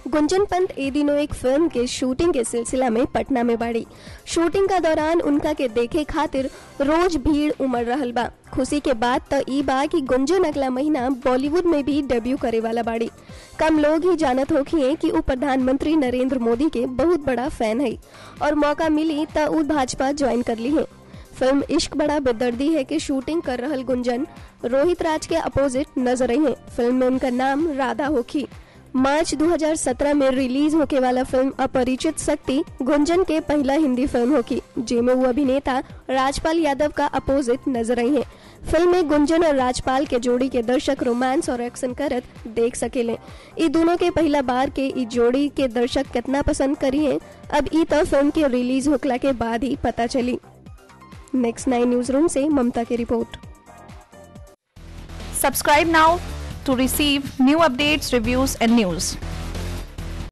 गुंजन पंत ए दिनों एक फिल्म के शूटिंग के सिलसिला में पटना में बाड़ी शूटिंग का दौरान उनका के देखे खातिर रोज भीड़ उमड़ रहल बा खुशी के बात तो ई बा कि गुंजन अगला महीना बॉलीवुड में भी डेब्यू करे वाला बाड़ी कम लोग ही जानत होखिए कि उ प्रधानमंत्री नरेंद्र मोदी के बहुत बड़ा फैन है और मौका मिली तो उ भाजपा ज्वाइन कर ली है फिल्म इश्क बड़ा बेदर्दी है कि शूटिंग कर रहल गुंजन रोहित राज के अपोजिट नजर आई है फिल्म में उनका नाम राधा होखी मार्च 2017 में रिलीज होके वाला फिल्म अपरिचित शक्ति गुंजन के पहला हिंदी फिल्म होगी जिसमें वो अभिनेता राजपाल यादव का अपोजिट नजर आई है फिल्म में गुंजन और राजपाल के जोड़ी के दर्शक रोमांस और एक्शन करत देख सकेले ई दोनों के पहला बार के ई जोड़ी के दर्शक कितना पसंद करी है अब ई तो फिल्म के रिलीज होकला के बाद ही पता चली नेक्स्ट नाइन न्यूज रूम से ममता की report Subscribe now to receive new updates, reviews, and news.